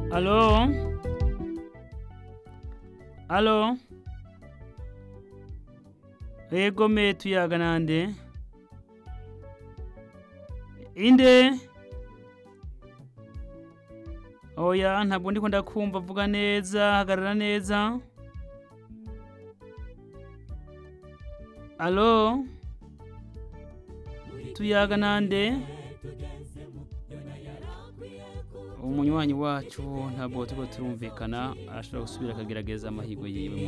Alo? Alo? Ego me tuyaga nande? Inde? Oya ntabwo ndiko ndakumva vuga neza hagarara neza. Alo? Tuyaga nande? Umunywanyi wacu ntabwo turiko turumvikana arashobora gusubira akagerageza amahirwe yiwe.